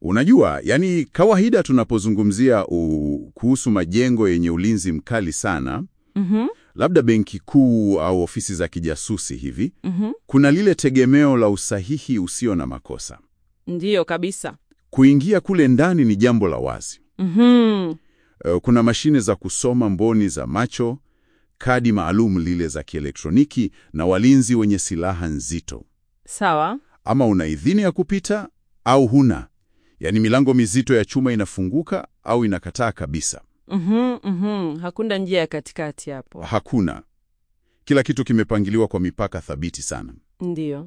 Unajua, yani kawaida tunapozungumzia u- kuhusu majengo yenye ulinzi mkali sana, Mhm, labda benki kuu au ofisi za kijasusi hivi, mhm. kuna lile tegemeo la usahihi usio na makosa. Ndiyo kabisa. Kuingia kule ndani ni jambo la wazi. Mhm. Eh, Kuna mashine za kusoma mboni za macho, kadi maalum lile za kielektroniki na walinzi wenye silaha nzito. Sawa. Ama una idhini ya kupita au huna. Yaani milango mizito ya chuma inafunguka au inakataa kabisa. Mhm, mhm. Hakuna njia ya katikati hapo. Hakuna. Kila kitu kimepangiliwa kwa mipaka thabiti sana. Ndiyo.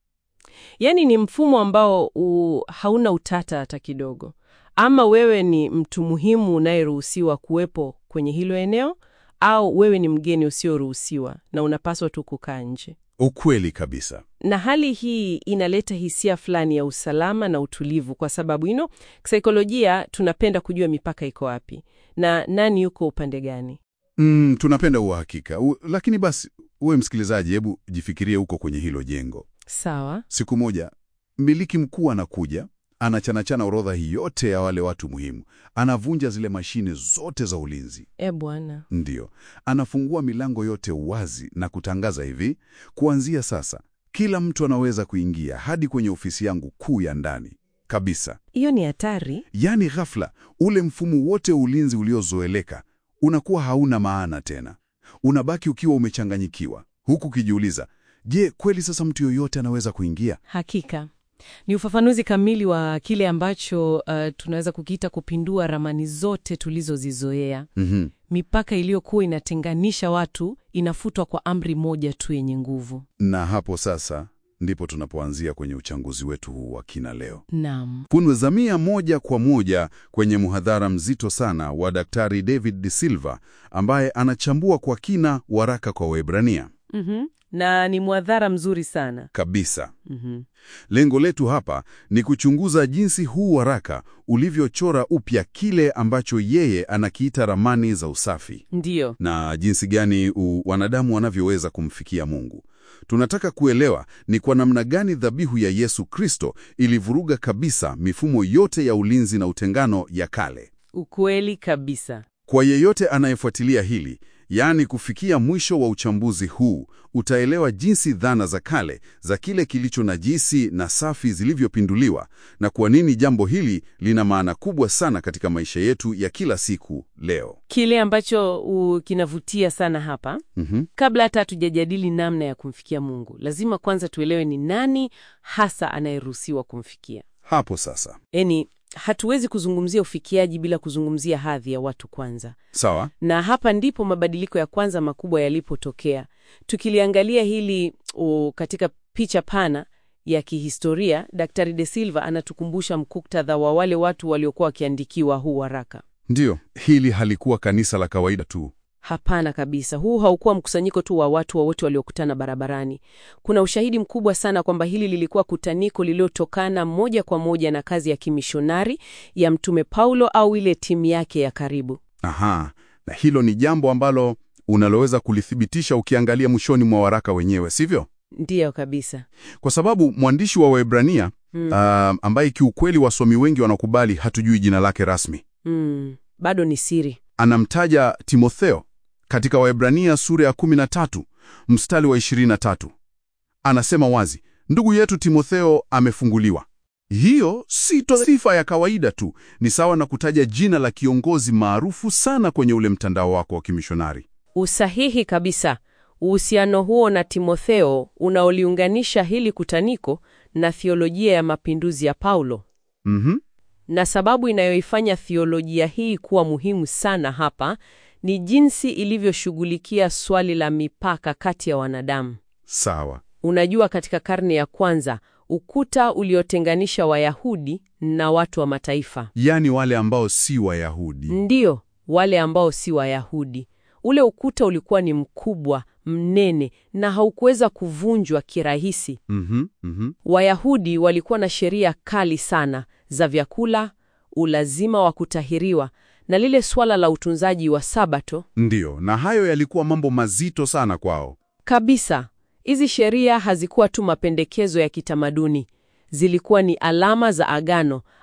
Yaani ni mfumo ambao u, hauna utata hata kidogo. Ama wewe ni mtu muhimu unayeruhusiwa kuwepo kwenye hilo eneo au wewe ni mgeni usioruhusiwa na unapaswa tu kukaa nje. Ukweli kabisa. Na hali hii inaleta hisia fulani ya usalama na utulivu, kwa sababu ino kisaikolojia tunapenda kujua mipaka iko wapi na nani yuko upande gani. Mm, tunapenda uhakika. U, lakini basi uwe msikilizaji, hebu jifikirie huko kwenye hilo jengo. Sawa. Siku moja mmiliki mkuu anakuja, anachanachana orodha hii yote ya wale watu muhimu, anavunja zile mashine zote za ulinzi. E bwana. Ndiyo, anafungua milango yote wazi na kutangaza hivi, kuanzia sasa kila mtu anaweza kuingia hadi kwenye ofisi yangu kuu ya ndani kabisa. Hiyo ni hatari. Yaani ghafla ule mfumo wote wa ulinzi uliozoeleka unakuwa hauna maana tena, unabaki ukiwa umechanganyikiwa, huku ukijiuliza, je, kweli sasa mtu yoyote anaweza kuingia? Hakika ni ufafanuzi kamili wa kile ambacho uh, tunaweza kukiita kupindua ramani zote tulizozizoea. Mhm. Mipaka iliyokuwa inatenganisha watu inafutwa kwa amri moja tu yenye nguvu. Na hapo sasa ndipo tunapoanzia kwenye uchambuzi wetu huu wa kina leo. Naam. Kunazamia moja kwa moja kwenye muhadhara mzito sana wa Daktari David De Silva ambaye anachambua kwa kina waraka kwa Waebrania Mhm. Na ni mwadhara mzuri sana. kabisa. Mhm. Lengo letu hapa ni kuchunguza jinsi huu waraka ulivyochora upya kile ambacho yeye anakiita ramani za usafi Ndiyo. na jinsi gani u, wanadamu wanavyoweza kumfikia Mungu. Tunataka kuelewa ni kwa namna gani dhabihu ya Yesu Kristo ilivuruga kabisa mifumo yote ya ulinzi na utengano ya kale. Ukweli kabisa. Kwa yeyote anayefuatilia hili, yaani kufikia mwisho wa uchambuzi huu, utaelewa jinsi dhana za kale za kile kilicho najisi na safi zilivyopinduliwa na kwa nini jambo hili lina maana kubwa sana katika maisha yetu ya kila siku leo. Kile ambacho uh, kinavutia sana hapa Mhm. Kabla hata hatujajadili namna ya kumfikia Mungu, lazima kwanza tuelewe ni nani hasa anayeruhusiwa kumfikia. Hapo sasa. Yaani, hatuwezi kuzungumzia ufikiaji bila kuzungumzia hadhi ya watu kwanza, Sawa? na hapa ndipo mabadiliko ya kwanza makubwa yalipotokea. Tukiliangalia hili o, katika picha pana ya kihistoria, Daktari De Silva anatukumbusha mkuktadha wa wale watu waliokuwa wakiandikiwa huu waraka. Ndiyo, hili halikuwa kanisa la kawaida tu. Hapana kabisa. Huu haukuwa mkusanyiko tu wa watu wowote waliokutana barabarani. Kuna ushahidi mkubwa sana kwamba hili lilikuwa kutaniko lililotokana moja kwa moja na kazi ya kimishonari ya Mtume Paulo au ile timu yake ya karibu. Aha, na hilo ni jambo ambalo unaloweza kulithibitisha ukiangalia mwishoni mwa waraka wenyewe, sivyo? Ndiyo kabisa. Kwa sababu mwandishi wa Waebrania Mm. ah, ambaye kiukweli wasomi wengi wanakubali hatujui jina lake rasmi, Mm. Bado ni siri. anamtaja Timotheo katika Waebrania sura ya 13 mstari wa 23. Anasema wazi, ndugu yetu Timotheo amefunguliwa. Hiyo si to sifa ya kawaida tu, ni sawa na kutaja jina la kiongozi maarufu sana kwenye ule mtandao wako wa kimishonari. Usahihi kabisa. Uhusiano huo na Timotheo unaoliunganisha hili kutaniko na thiolojia ya mapinduzi ya Paulo. Mhm. Na sababu inayoifanya thiolojia hii kuwa muhimu sana hapa ni jinsi ilivyoshughulikia swali la mipaka kati ya wanadamu. Sawa. Unajua, katika karne ya kwanza ukuta uliotenganisha Wayahudi na watu wa mataifa, Yaani wale ambao si Wayahudi. ndiyo wale ambao si Wayahudi. Ule ukuta ulikuwa ni mkubwa, mnene na haukuweza kuvunjwa kirahisi. Mhm, mhm. Wayahudi walikuwa na sheria kali sana za vyakula, ulazima wa kutahiriwa na lile swala la utunzaji wa Sabato Ndiyo, na hayo yalikuwa mambo mazito sana kwao. kabisa. Hizi sheria hazikuwa tu mapendekezo ya kitamaduni, zilikuwa ni alama za agano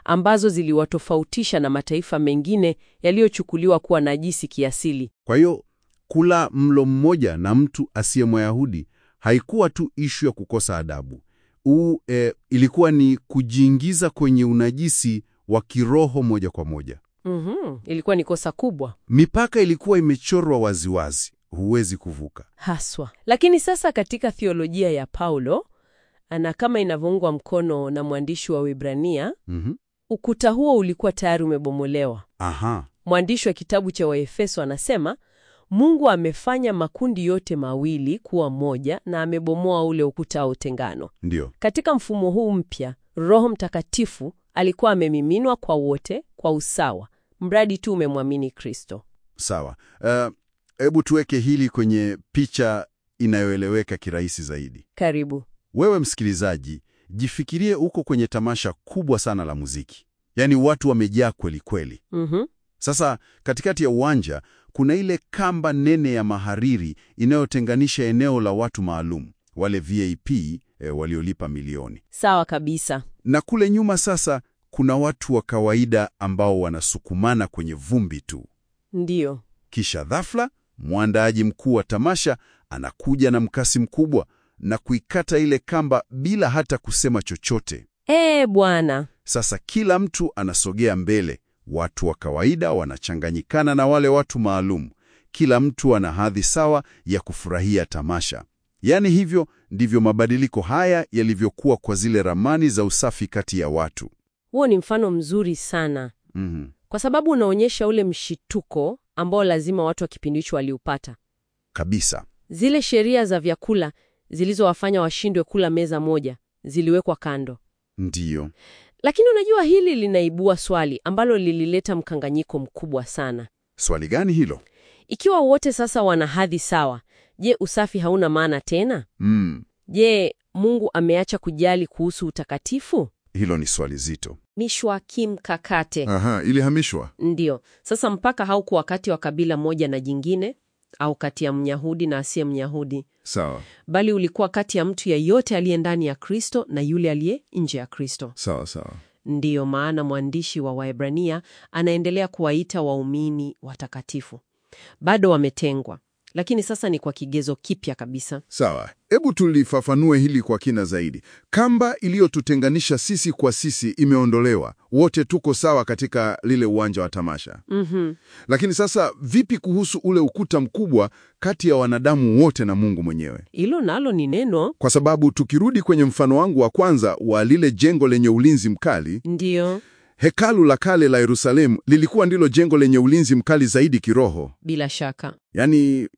ambazo ziliwatofautisha na mataifa mengine yaliyochukuliwa kuwa najisi kiasili. Kwa hiyo kula mlo mmoja na mtu asiye Myahudi haikuwa tu ishu ya kukosa adabu. Uu, e, ilikuwa ni kujiingiza kwenye unajisi wa kiroho moja kwa moja. Mhm, ilikuwa ni kosa kubwa Mipaka ilikuwa imechorwa waziwazi, huwezi kuvuka. haswa. Lakini sasa katika theolojia ya Paulo na kama inavyoungwa mkono na mwandishi wa Waebrania, Mhm. ukuta huo ulikuwa tayari umebomolewa. Aha, Mwandishi wa kitabu cha Waefeso anasema Mungu amefanya makundi yote mawili kuwa moja na amebomoa ule ukuta wa utengano. ndio. Katika mfumo huu mpya, Roho Mtakatifu alikuwa amemiminwa kwa wote kwa usawa, mradi tu umemwamini Kristo. Sawa. Hebu tuweke hili kwenye picha inayoeleweka kirahisi zaidi. Karibu. Wewe msikilizaji, jifikirie uko kwenye tamasha kubwa sana la muziki, yaani watu wamejaa kweli kweli. Mhm. Sasa katikati ya uwanja kuna ile kamba nene ya mahariri inayotenganisha eneo la watu maalum, wale VIP e, waliolipa milioni, Sawa kabisa. na kule nyuma sasa kuna watu wa kawaida ambao wanasukumana kwenye vumbi tu. Ndiyo. Kisha ghafla mwandaaji mkuu wa tamasha anakuja na mkasi mkubwa na kuikata ile kamba bila hata kusema chochote. Eh, bwana. Sasa kila mtu anasogea mbele, watu wa kawaida wanachanganyikana na wale watu maalum. Kila mtu ana hadhi sawa ya kufurahia tamasha. Yaani hivyo ndivyo mabadiliko haya yalivyokuwa kwa zile ramani za usafi kati ya watu. Huo ni mfano mzuri sana, Mhm. kwa sababu unaonyesha ule mshituko ambao lazima watu wa kipindi hicho waliupata. Kabisa. Zile sheria za vyakula zilizowafanya washindwe kula meza moja ziliwekwa kando. Ndiyo. Lakini unajua, hili linaibua swali ambalo lilileta mkanganyiko mkubwa sana. Swali gani hilo? Ikiwa wote sasa wana hadhi sawa, je, usafi hauna maana tena? Mm. Je, Mungu ameacha kujali kuhusu utakatifu? Hilo ni swali zito. Mishwa kimkakate. Aha, ilihamishwa. Ndiyo. Sasa mpaka haukuwa kati wa kabila moja na jingine au kati ya Myahudi na asiye Myahudi, Sawa. bali ulikuwa kati ya mtu yeyote aliye ndani ya Kristo na yule aliye nje ya Kristo. Sawa sawa. Ndiyo maana mwandishi wa Waebrania anaendelea kuwaita waumini watakatifu. Bado wametengwa, lakini sasa ni kwa kigezo kipya kabisa. Sawa, hebu tulifafanue hili kwa kina zaidi. Kamba iliyotutenganisha sisi kwa sisi imeondolewa, wote tuko sawa katika lile uwanja wa tamasha. Mhm. Lakini sasa vipi kuhusu ule ukuta mkubwa kati ya wanadamu wote na Mungu mwenyewe? Hilo nalo ni neno. Kwa sababu tukirudi kwenye mfano wangu wa kwanza wa lile jengo lenye ulinzi mkali, Ndiyo, hekalu la kale la Yerusalemu lilikuwa ndilo jengo lenye ulinzi mkali zaidi kiroho. bila shaka. Yaani,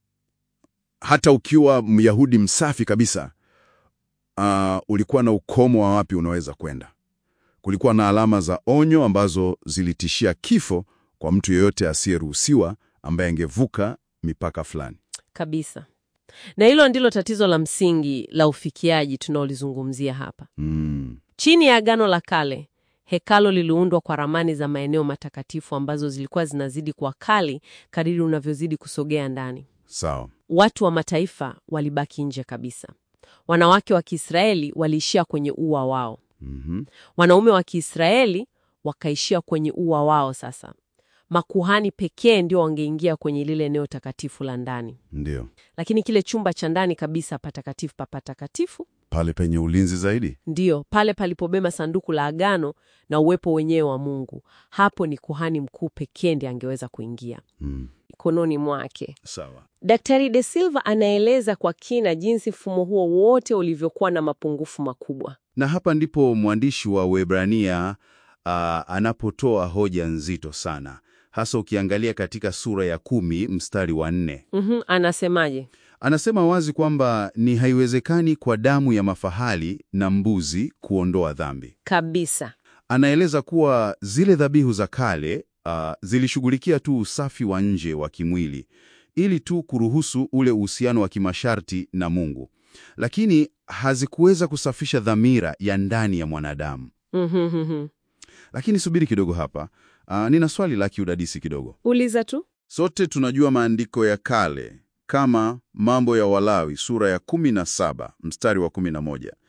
hata ukiwa Myahudi msafi kabisa, uh, ulikuwa na ukomo wa wapi unaweza kwenda. Kulikuwa na alama za onyo ambazo zilitishia kifo kwa mtu yeyote asiyeruhusiwa ambaye angevuka mipaka fulani. Kabisa. Na hilo ndilo tatizo la msingi la ufikiaji tunaolizungumzia hapa. Mm, Chini ya Agano la Kale, hekalo liliundwa kwa ramani za maeneo matakatifu ambazo zilikuwa zinazidi kuwa kali kadiri unavyozidi kusogea ndani. sawa. Watu wa mataifa walibaki nje kabisa. Wanawake wa Kiisraeli waliishia kwenye ua wao. Mhm. Wanaume wa Kiisraeli wakaishia kwenye ua wao. Sasa makuhani pekee ndio wangeingia kwenye lile eneo takatifu la ndani, Ndio. lakini kile chumba cha ndani kabisa patakatifu pa patakatifu Pale penye ulinzi zaidi. ndiyo pale palipobeba sanduku la agano na uwepo wenyewe wa Mungu. Hapo ni kuhani mkuu pekee ndiye angeweza kuingia Mm. mikononi mwake. Sawa. Daktari De Silva anaeleza kwa kina jinsi mfumo huo wote ulivyokuwa na mapungufu makubwa. Na hapa ndipo mwandishi wa Waebrania ah, anapotoa hoja nzito sana, hasa ukiangalia katika sura ya kumi mstari wa nne. Mhm, anasemaje? Anasema wazi kwamba ni haiwezekani kwa damu ya mafahali na mbuzi kuondoa dhambi. Kabisa. Anaeleza kuwa zile dhabihu za kale ah, zilishughulikia tu usafi wa nje wa kimwili ili tu kuruhusu ule uhusiano wa kimasharti na Mungu, lakini hazikuweza kusafisha dhamira ya ndani ya mwanadamu. Mhm, mhm. Lakini subiri kidogo hapa. Ah, nina swali la kiudadisi kidogo. Uliza tu. Sote tunajua maandiko ya kale kama Mambo ya Walawi sura ya 17 mstari wa 11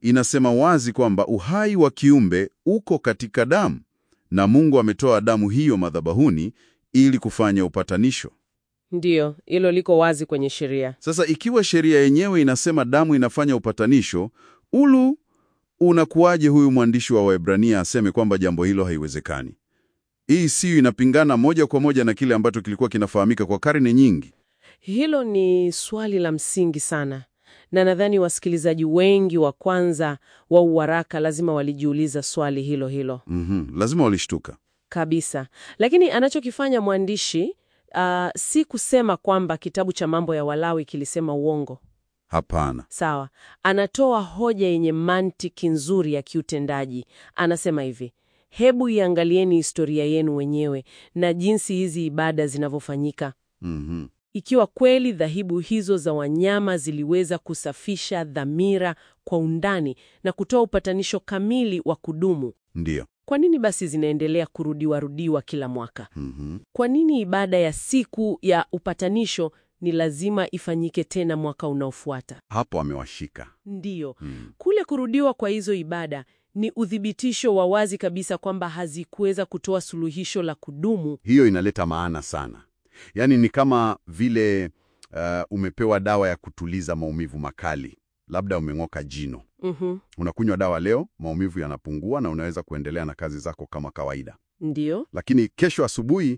inasema wazi kwamba uhai wa kiumbe uko katika damu, na Mungu ametoa damu hiyo madhabahuni ili kufanya upatanisho. Ndiyo, hilo liko wazi kwenye sheria. Sasa ikiwa sheria yenyewe inasema damu inafanya upatanisho, ulu unakuwaje huyu mwandishi wa Waebrania aseme kwamba jambo hilo haiwezekani? Hii siyo inapingana moja kwa moja na kile ambacho kilikuwa kinafahamika kwa karne nyingi. Hilo ni swali la msingi sana, na nadhani wasikilizaji wengi wa kwanza wa uwaraka lazima walijiuliza swali hilo hilo Mhm, lazima walishtuka. kabisa. Lakini anachokifanya mwandishi uh, si kusema kwamba kitabu cha Mambo ya Walawi kilisema uongo. Hapana. Sawa, anatoa hoja yenye mantiki nzuri ya kiutendaji. Anasema hivi: hebu iangalieni historia yenu wenyewe na jinsi hizi ibada zinavyofanyika. Mhm. Ikiwa kweli dhahibu hizo za wanyama ziliweza kusafisha dhamira kwa undani na kutoa upatanisho kamili wa kudumu, Ndiyo. kwa nini basi zinaendelea kurudiwa rudiwa kila mwaka? Mhm. Kwa nini ibada ya siku ya upatanisho ni lazima ifanyike tena mwaka unaofuata? Hapo amewashika. Ndiyo, Mm. kule kurudiwa kwa hizo ibada ni uthibitisho wa wazi kabisa kwamba hazikuweza kutoa suluhisho la kudumu. Hiyo inaleta maana sana. Yaani ni kama vile uh, umepewa dawa ya kutuliza maumivu makali, labda umeng'oka jino. Mhm, Unakunywa dawa leo, maumivu yanapungua na unaweza kuendelea na kazi zako kama kawaida. ndiyo, Lakini kesho asubuhi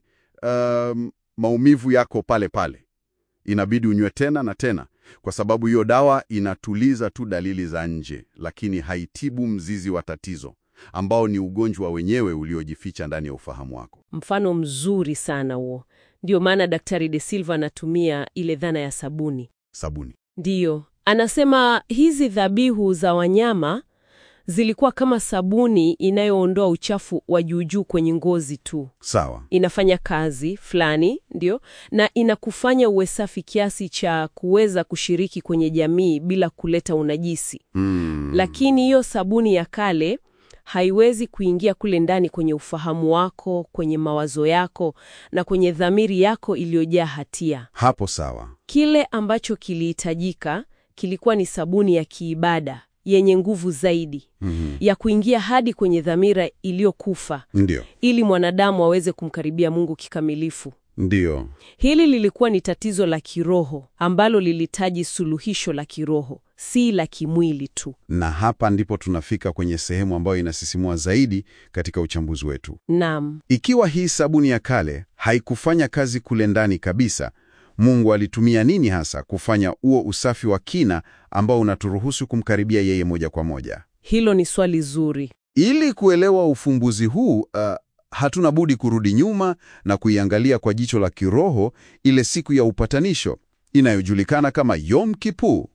um, maumivu yako pale pale, inabidi unywe tena na tena, kwa sababu hiyo dawa inatuliza tu dalili za nje, lakini haitibu mzizi wa tatizo ambao ni ugonjwa wenyewe uliojificha ndani ya ufahamu wako. mfano mzuri sana huo. Ndiyo maana Daktari De Silva anatumia ile dhana ya sabuni. Sabuni. Ndiyo, anasema hizi dhabihu za wanyama zilikuwa kama sabuni inayoondoa uchafu wa juujuu kwenye ngozi tu. Sawa. Inafanya kazi fulani, ndio, na inakufanya uwe safi kiasi cha kuweza kushiriki kwenye jamii bila kuleta unajisi. Mm. Lakini hiyo sabuni ya kale haiwezi kuingia kule ndani kwenye ufahamu wako, kwenye mawazo yako na kwenye dhamiri yako iliyojaa hatia. Hapo sawa. Kile ambacho kilihitajika kilikuwa ni sabuni ya kiibada yenye nguvu zaidi Mhm. ya kuingia hadi kwenye dhamira iliyokufa Ndio. ili mwanadamu aweze kumkaribia Mungu kikamilifu. Ndio. Hili lilikuwa ni tatizo la kiroho ambalo lilihitaji suluhisho la kiroho, si la kimwili tu. Na hapa ndipo tunafika kwenye sehemu ambayo inasisimua zaidi katika uchambuzi wetu. Naam, Ikiwa hii sabuni ya kale haikufanya kazi kule ndani kabisa, Mungu alitumia nini hasa kufanya huo usafi wa kina ambao unaturuhusu kumkaribia yeye moja kwa moja? hilo ni swali zuri. Ili kuelewa ufumbuzi huu, uh, hatuna budi kurudi nyuma na kuiangalia kwa jicho la kiroho ile siku ya upatanisho inayojulikana kama Yom Kippur.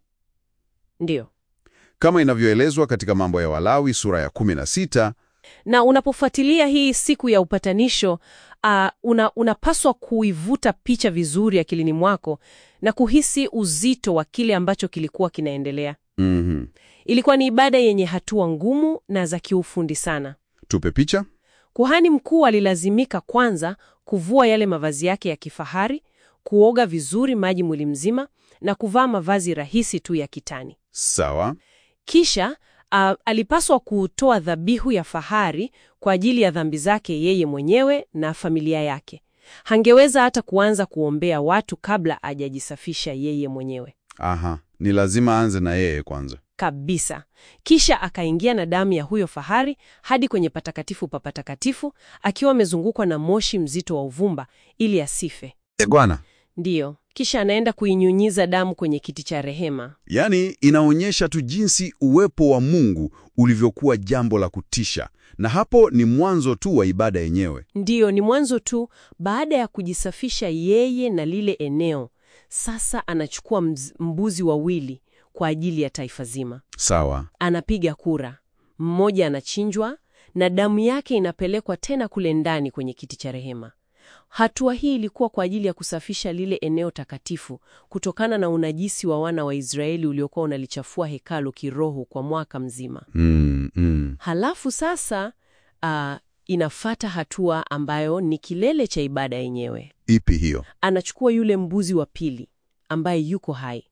Ndiyo. Kama inavyoelezwa katika Mambo ya Walawi sura ya 16, Na unapofuatilia hii siku ya upatanisho uh, una, unapaswa kuivuta picha vizuri akilini mwako na kuhisi uzito wa kile ambacho kilikuwa kinaendelea. mhm, Ilikuwa ni ibada yenye hatua ngumu na za kiufundi sana. tupe picha. Kuhani mkuu alilazimika kwanza kuvua yale mavazi yake ya kifahari, kuoga vizuri maji mwili mzima na kuvaa mavazi rahisi tu ya kitani. Sawa. Kisha uh, alipaswa kutoa dhabihu ya fahari kwa ajili ya dhambi zake yeye mwenyewe na familia yake. Hangeweza hata kuanza kuombea watu kabla hajajisafisha yeye mwenyewe Aha, ni lazima aanze na yeye kwanza. kabisa. Kisha akaingia na damu ya huyo fahari hadi kwenye patakatifu pa patakatifu akiwa amezungukwa na moshi mzito wa uvumba ili asife. E bwana, Ndiyo, kisha anaenda kuinyunyiza damu kwenye kiti cha rehema. yaani inaonyesha tu jinsi uwepo wa Mungu ulivyokuwa jambo la kutisha, na hapo ni mwanzo tu wa ibada yenyewe. Ndiyo, ni mwanzo tu. Baada ya kujisafisha yeye na lile eneo, sasa anachukua mz- mbuzi wawili kwa ajili ya taifa zima. Sawa. Anapiga kura, mmoja anachinjwa na damu yake inapelekwa tena kule ndani kwenye kiti cha rehema. Hatua hii ilikuwa kwa ajili ya kusafisha lile eneo takatifu kutokana na unajisi wa wana wa Israeli uliokuwa unalichafua hekalu kiroho kwa mwaka mzima. Mm, mm. Halafu sasa uh, inafata hatua ambayo ni kilele cha ibada yenyewe. Ipi hiyo? Anachukua yule mbuzi wa pili ambaye yuko hai,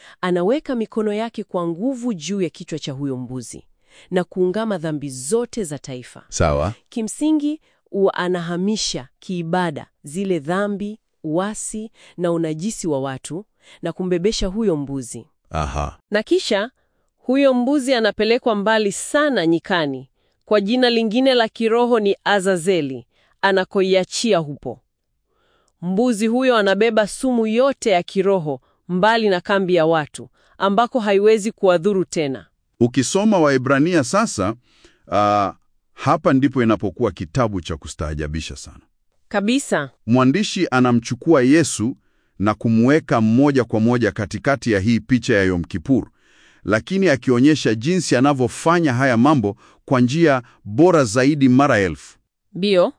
anaweka mikono yake kwa nguvu juu ya kichwa cha huyo mbuzi na kuungama dhambi zote za taifa. Sawa. Kimsingi huwa anahamisha kiibada zile dhambi, uasi na unajisi wa watu na kumbebesha huyo mbuzi, Aha. na kisha huyo mbuzi anapelekwa mbali sana nyikani, kwa jina lingine la kiroho ni Azazeli, anakoiachia hupo. Mbuzi huyo anabeba sumu yote ya kiroho mbali na kambi ya watu, ambako haiwezi kuwadhuru tena. Ukisoma Waebrania sasa, ah, hapa ndipo inapokuwa kitabu cha kustaajabisha sana. Kabisa. Mwandishi anamchukua Yesu na kumweka moja kwa moja katikati ya hii picha ya Yom Kippur, lakini akionyesha jinsi anavyofanya haya mambo kwa njia bora zaidi mara elfu. Bio.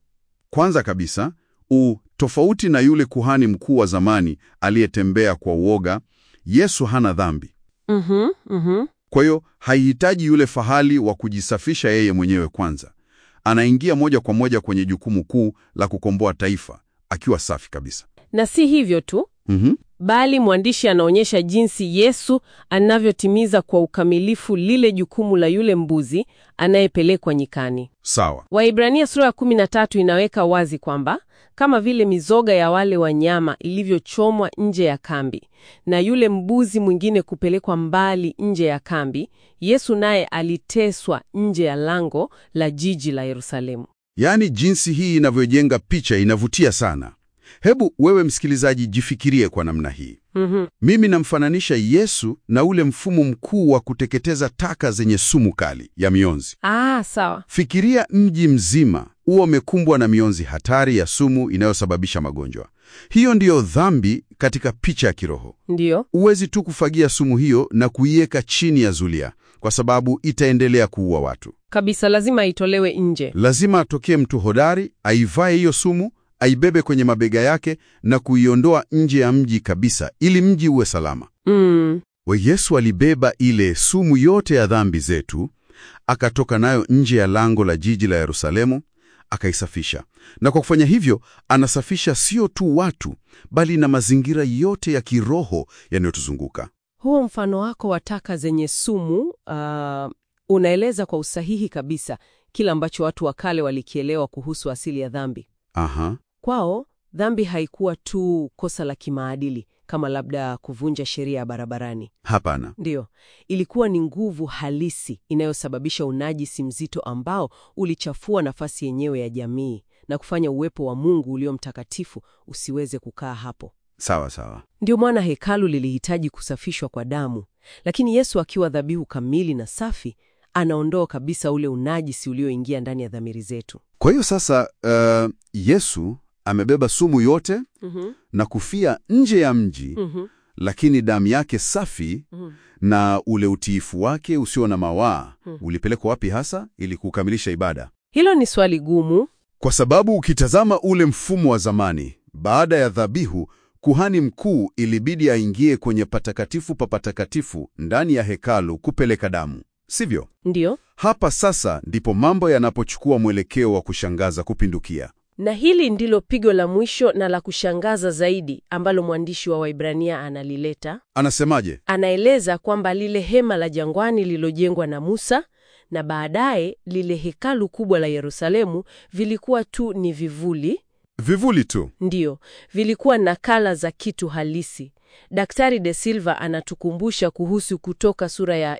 Kwanza kabisa, u tofauti na yule kuhani mkuu wa zamani aliyetembea kwa uoga, Yesu hana dhambi. Mhm, mhm. Kwa hiyo haihitaji yule fahali wa kujisafisha yeye mwenyewe kwanza. Anaingia moja kwa moja kwenye jukumu kuu la kukomboa taifa akiwa safi kabisa. Na si hivyo tu, Mhm. bali mwandishi anaonyesha jinsi Yesu anavyotimiza kwa ukamilifu lile jukumu la yule mbuzi anayepelekwa nyikani. Sawa. Waibrania sura ya 13 inaweka wazi kwamba kama vile mizoga ya wale wanyama ilivyochomwa nje ya kambi na yule mbuzi mwingine kupelekwa mbali nje ya kambi, Yesu naye aliteswa nje ya lango la jiji la Yerusalemu. Yaani jinsi hii inavyojenga picha inavutia sana. Hebu wewe msikilizaji jifikirie kwa namna hii. Mhm. Mimi namfananisha Yesu na ule mfumo mkuu wa kuteketeza taka zenye sumu kali ya mionzi. Ah, sawa. Fikiria mji mzima huo umekumbwa na mionzi hatari ya sumu inayosababisha magonjwa. Hiyo ndiyo dhambi katika picha ya kiroho. Ndiyo. Huwezi tu kufagia sumu hiyo na kuiweka chini ya zulia, kwa sababu itaendelea kuua watu. Kabisa lazima itolewe nje. Lazima atokee mtu hodari, aivae hiyo sumu, aibebe kwenye mabega yake na kuiondoa nje ya mji kabisa, ili mji uwe salama. Mm. We Yesu alibeba ile sumu yote ya dhambi zetu, akatoka nayo nje ya lango la jiji la Yerusalemu, akaisafisha. Na kwa kufanya hivyo, anasafisha sio tu watu, bali na mazingira yote ya kiroho yanayotuzunguka. Huo mfano wako wa taka zenye sumu ah, unaeleza kwa usahihi kabisa kile ambacho watu wa kale walikielewa kuhusu asili ya dhambi. Aha, Kwao dhambi haikuwa tu kosa la kimaadili kama labda kuvunja sheria ya barabarani. hapana. Ndiyo, ilikuwa ni nguvu halisi inayosababisha unajisi mzito ambao ulichafua nafasi yenyewe ya jamii na kufanya uwepo wa Mungu ulio mtakatifu usiweze kukaa hapo. Sawa sawa. Ndio maana hekalu lilihitaji kusafishwa kwa damu, lakini Yesu akiwa dhabihu kamili na safi, anaondoa kabisa ule unajisi ulioingia ndani ya dhamiri zetu. Kwa hiyo sasa, uh, Yesu amebeba sumu yote Mhm, na kufia nje ya mji, mhm, lakini damu yake safi mhm. na ule utiifu wake usio na mawaa Hmm. ulipelekwa wapi hasa ili kukamilisha ibada? Hilo ni swali gumu. Kwa sababu ukitazama ule mfumo wa zamani, baada ya dhabihu, kuhani mkuu ilibidi aingie kwenye patakatifu pa patakatifu ndani ya hekalu kupeleka damu, sivyo? Ndiyo, Hapa sasa ndipo mambo yanapochukua mwelekeo wa kushangaza kupindukia. na hili ndilo pigo la mwisho na la kushangaza zaidi ambalo mwandishi wa Waibrania analileta. Anasemaje? Anaeleza kwamba lile hema la jangwani lililojengwa na Musa na baadaye lile hekalu kubwa la Yerusalemu vilikuwa tu ni vivuli Vivuli tu. Ndiyo, vilikuwa nakala za kitu halisi. Daktari De Silva anatukumbusha kuhusu Kutoka sura ya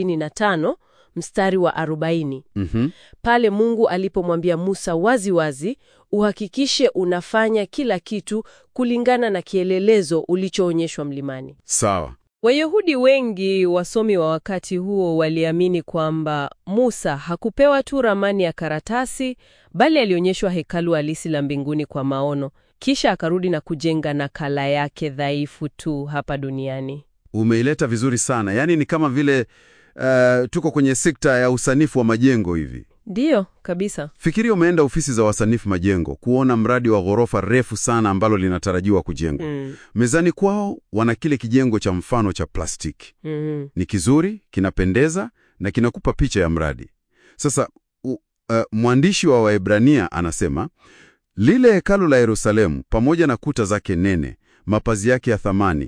25 mstari wa 40, Mhm. pale Mungu alipomwambia Musa wazi wazi, uhakikishe unafanya kila kitu kulingana na kielelezo ulichoonyeshwa mlimani. Sawa. Wayahudi wengi wasomi wa wakati huo waliamini kwamba Musa hakupewa tu ramani ya karatasi, bali alionyeshwa hekalu halisi la mbinguni kwa maono, kisha akarudi na kujenga nakala yake dhaifu tu hapa duniani. Umeileta vizuri sana. Yaani ni kama vile uh, tuko kwenye sekta ya usanifu wa majengo hivi. Ndiyo, kabisa. Fikiria umeenda ofisi za wasanifu majengo kuona mradi wa ghorofa refu sana ambalo linatarajiwa kujengwa. Mm, Mezani kwao wana kile kijengo cha mfano cha plastiki. mm, Ni kizuri, kinapendeza na kinakupa picha ya mradi. Sasa u, uh, mwandishi wa Waebrania anasema lile hekalu la Yerusalemu pamoja na kuta zake nene, mapazi yake ya thamani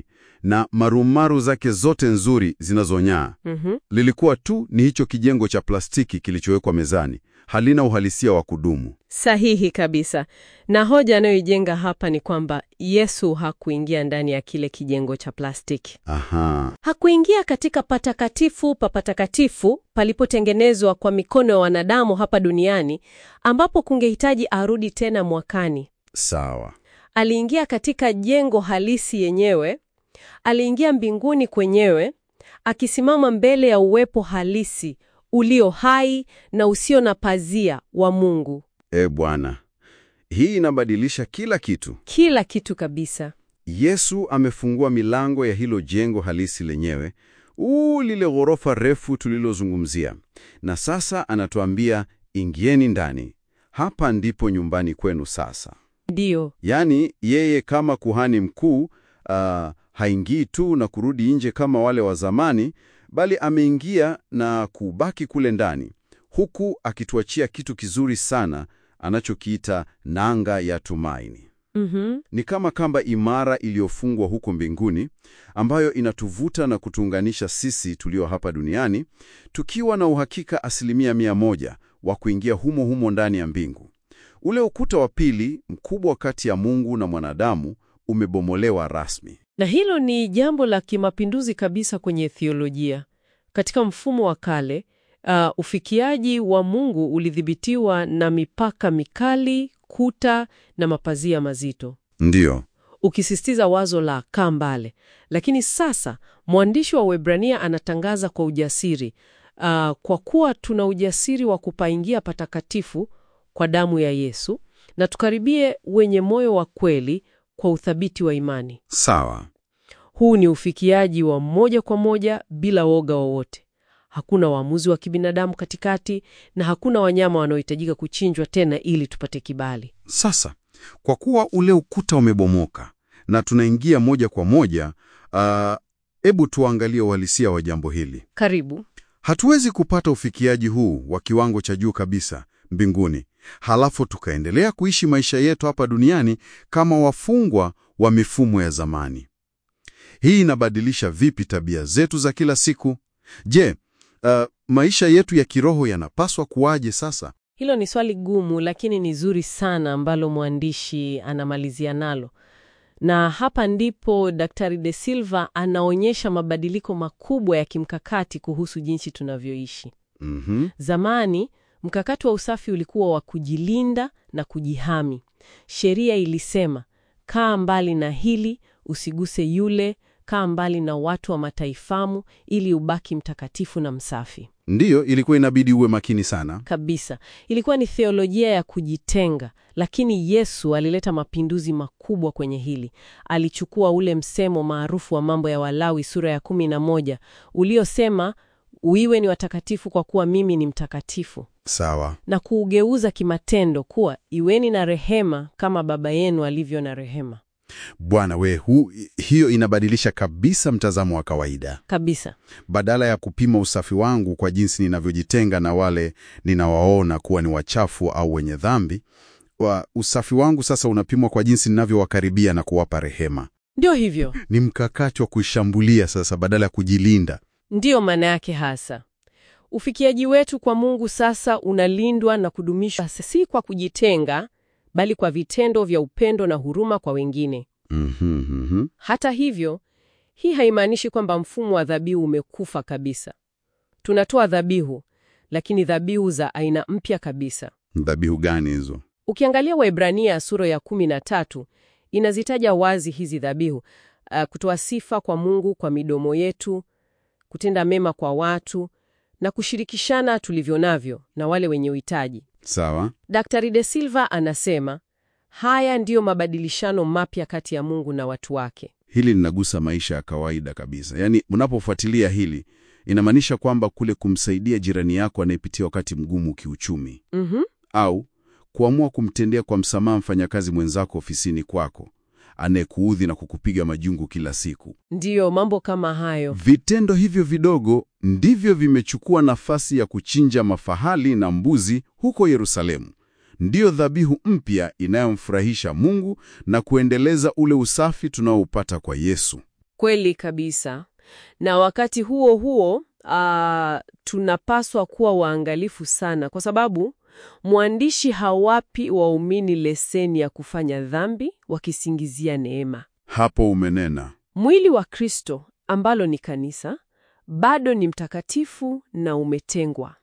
na marumaru zake zote nzuri zinazong'aa. Mhm. Lilikuwa tu ni hicho kijengo cha plastiki kilichowekwa mezani, halina uhalisia wa kudumu. Sahihi kabisa. Na hoja anayoijenga hapa ni kwamba Yesu hakuingia ndani ya kile kijengo cha plastiki. Aha, Hakuingia katika patakatifu pa patakatifu palipotengenezwa kwa mikono ya wanadamu hapa duniani ambapo kungehitaji arudi tena mwakani. sawa. Aliingia katika jengo halisi yenyewe, aliingia mbinguni kwenyewe, akisimama mbele ya uwepo halisi ulio hai na usio na pazia wa Mungu. E Bwana, hii inabadilisha kila kitu. Kila kitu kabisa. Yesu amefungua milango ya hilo jengo halisi lenyewe, uu lile ghorofa refu tulilozungumzia, na sasa anatuambia ingieni ndani. Hapa ndipo nyumbani kwenu sasa. Ndiyo, Yaani yeye kama kuhani mkuu ah, haingii tu na kurudi nje kama wale wa zamani, bali ameingia na kubaki kule ndani, huku akituachia kitu kizuri sana anachokiita nanga ya tumaini. mhm, Ni kama kamba imara iliyofungwa huko mbinguni ambayo inatuvuta na kutuunganisha sisi tulio hapa duniani tukiwa na uhakika asilimia mia moja wa kuingia humo humo ndani ya mbingu. Ule ukuta wa pili mkubwa kati ya Mungu na mwanadamu umebomolewa rasmi. na hilo ni jambo la kimapinduzi kabisa kwenye theolojia. Katika mfumo wa kale, uh, ufikiaji wa Mungu ulidhibitiwa na mipaka mikali, kuta na mapazia mazito, Ndiyo, ukisisitiza wazo la kaa mbale. Lakini sasa mwandishi wa Waebrania anatangaza kwa ujasiri, uh, kwa kuwa tuna ujasiri wa kupaingia patakatifu kwa damu ya Yesu, na tukaribie wenye moyo wa kweli kwa uthabiti wa imani. sawa. Huu ni ufikiaji wa moja kwa moja bila woga wowote. Hakuna waamuzi wa kibinadamu katikati na hakuna wanyama wanaohitajika kuchinjwa tena ili tupate kibali. Sasa, kwa kuwa ule ukuta umebomoka na tunaingia moja kwa moja, hebu tuangalie uhalisia wa jambo hili. Karibu. Hatuwezi kupata ufikiaji huu wa kiwango cha juu kabisa mbinguni, halafu tukaendelea kuishi maisha yetu hapa duniani kama wafungwa wa mifumo ya zamani. Hii inabadilisha vipi tabia zetu za kila siku? Je, uh, maisha yetu ya kiroho yanapaswa kuwaje sasa? Hilo ni swali gumu, lakini ni zuri sana ambalo mwandishi anamalizia nalo, na hapa ndipo Daktari De Silva anaonyesha mabadiliko makubwa ya kimkakati kuhusu jinsi tunavyoishi. Mhm. Zamani mkakati wa usafi ulikuwa wa kujilinda na kujihami. Sheria ilisema kaa mbali na hili, usiguse yule, kaa mbali na watu wa mataifamu ili ubaki mtakatifu na msafi Ndiyo, ilikuwa inabidi uwe makini sana. kabisa. Ilikuwa ni theolojia ya kujitenga, lakini Yesu alileta mapinduzi makubwa kwenye hili. Alichukua ule msemo maarufu wa Mambo ya Walawi sura ya kumi na moja uliosema uiwe ni watakatifu kwa kuwa mimi ni mtakatifu Sawa. na kuugeuza kimatendo kuwa iweni na rehema kama Baba yenu alivyo na rehema. Bwana we, hu, hiyo inabadilisha kabisa mtazamo wa kawaida. Kabisa. Badala ya kupima usafi wangu kwa jinsi ninavyojitenga na wale ninawaona kuwa ni wachafu au wenye dhambi, wa usafi wangu sasa unapimwa kwa jinsi ninavyowakaribia na kuwapa rehema. Ndio hivyo, Ni mkakati wa kuishambulia sasa badala ya kujilinda. ndiyo maana yake hasa. Ufikiaji wetu kwa Mungu sasa unalindwa na kudumishwa si kwa kujitenga, bali kwa vitendo vya upendo na huruma kwa wengine. Mhm, mhm. Hata hivyo, hii haimaanishi kwamba mfumo wa dhabihu umekufa kabisa. Tunatoa dhabihu, lakini dhabihu za aina mpya kabisa. Dhabihu gani hizo? Ukiangalia Waebrania sura ya kumi na tatu inazitaja wazi hizi dhabihu: uh, kutoa sifa kwa Mungu kwa midomo yetu, kutenda mema kwa watu na kushirikishana tulivyo navyo na wale wenye uhitaji. Sawa. Daktari De Silva anasema haya ndiyo mabadilishano mapya kati ya Mungu na watu wake. Hili linagusa maisha ya kawaida kabisa. Yaani, unapofuatilia hili inamaanisha kwamba kule kumsaidia jirani yako anayepitia wakati mgumu kiuchumi, Mhm. au kuamua kumtendea kwa msamaha mfanyakazi mwenzako ofisini kwako anayekuudhi na kukupiga majungu kila siku. Ndiyo, mambo kama hayo. Vitendo hivyo vidogo ndivyo vimechukua nafasi ya kuchinja mafahali na mbuzi huko Yerusalemu. Ndiyo dhabihu mpya inayomfurahisha Mungu na kuendeleza ule usafi tunaoupata kwa Yesu. Kweli kabisa. Na wakati huo huo, ah, tunapaswa kuwa waangalifu sana kwa sababu mwandishi hawapi waumini leseni ya kufanya dhambi wakisingizia neema. Hapo umenena. Mwili wa Kristo ambalo ni kanisa bado ni mtakatifu na umetengwa.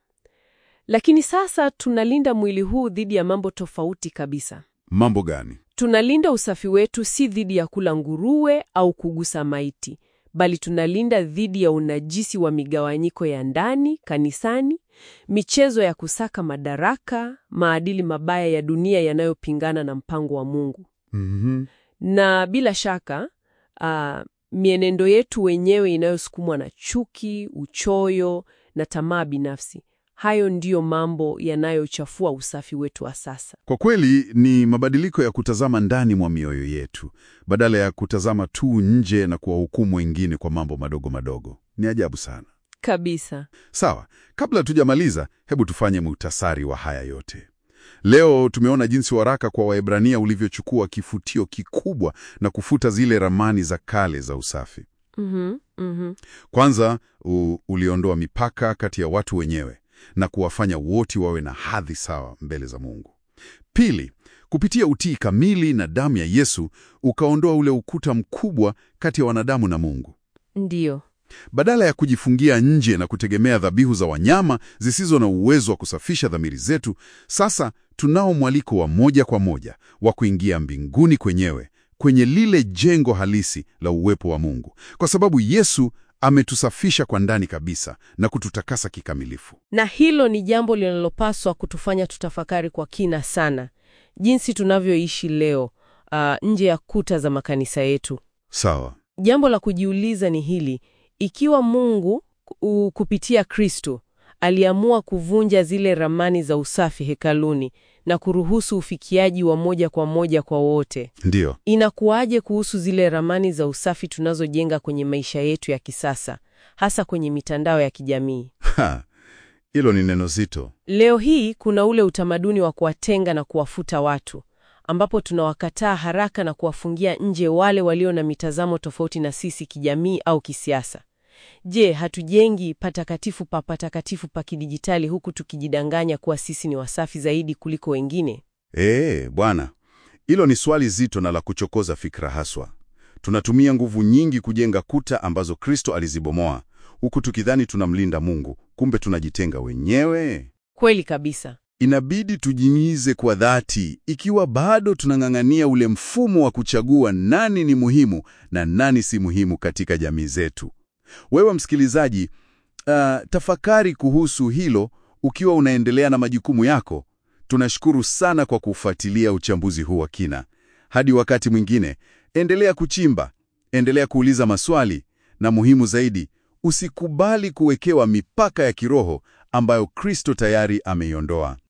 Lakini sasa tunalinda mwili huu dhidi ya mambo tofauti kabisa. Mambo gani? Tunalinda usafi wetu si dhidi ya kula nguruwe au kugusa maiti, bali tunalinda dhidi ya unajisi wa migawanyiko ya ndani kanisani, michezo ya kusaka madaraka, maadili mabaya ya dunia yanayopingana na mpango wa Mungu. Mhm. Na bila shaka ah, mienendo yetu wenyewe inayosukumwa na chuki, uchoyo na tamaa binafsi. Hayo ndiyo mambo yanayochafua usafi wetu wa sasa. Kwa kweli ni mabadiliko ya kutazama ndani mwa mioyo yetu badala ya kutazama tu nje na kuwahukumu wengine kwa mambo madogo madogo. Ni ajabu sana. Kabisa. Sawa, kabla tujamaliza, hebu tufanye muhtasari wa haya yote. Leo tumeona jinsi waraka kwa Waebrania ulivyochukua kifutio kikubwa na kufuta zile ramani za kale za usafi. Mhm, mhm. Kwanza u, uliondoa mipaka kati ya watu wenyewe na kuwafanya wote wawe na hadhi sawa mbele za Mungu. Pili, kupitia utii kamili na damu ya Yesu ukaondoa ule ukuta mkubwa kati ya wanadamu na Mungu. Ndiyo. Badala ya kujifungia nje na kutegemea dhabihu za wanyama zisizo na uwezo wa kusafisha dhamiri zetu, sasa tunao mwaliko wa moja kwa moja wa kuingia mbinguni kwenyewe, kwenye lile jengo halisi la uwepo wa Mungu, kwa sababu Yesu ametusafisha kwa ndani kabisa na kututakasa kikamilifu. Na hilo ni jambo linalopaswa kutufanya tutafakari kwa kina sana jinsi tunavyoishi leo ah, nje ya kuta za makanisa yetu. Sawa. Jambo la kujiuliza ni hili: ikiwa Mungu u, kupitia Kristo aliamua kuvunja zile ramani za usafi hekaluni na kuruhusu ufikiaji wa moja kwa moja kwa wote, Ndiyo. inakuwaje kuhusu zile ramani za usafi tunazojenga kwenye maisha yetu ya kisasa, hasa kwenye mitandao ya kijamii? Ha, hilo ni neno zito. Leo hii kuna ule utamaduni wa kuwatenga na kuwafuta watu, ambapo tunawakataa haraka na kuwafungia nje wale walio na mitazamo tofauti na sisi kijamii au kisiasa. Je, hatujengi patakatifu pa patakatifu pa kidijitali huku tukijidanganya kuwa sisi ni wasafi zaidi kuliko wengine? Ee, bwana, hilo ni swali zito na la kuchokoza fikra haswa. Tunatumia nguvu nyingi kujenga kuta ambazo Kristo alizibomoa, huku tukidhani tunamlinda Mungu, kumbe tunajitenga wenyewe. Kweli kabisa. Inabidi tujimize kwa dhati ikiwa bado tunang'ang'ania ule mfumo wa kuchagua nani ni muhimu na nani si muhimu katika jamii zetu. Wewe msikilizaji, ah, tafakari kuhusu hilo ukiwa unaendelea na majukumu yako. Tunashukuru sana kwa kufuatilia uchambuzi huu wa kina. Hadi wakati mwingine, endelea kuchimba, endelea kuuliza maswali na muhimu zaidi, usikubali kuwekewa mipaka ya kiroho ambayo Kristo tayari ameiondoa.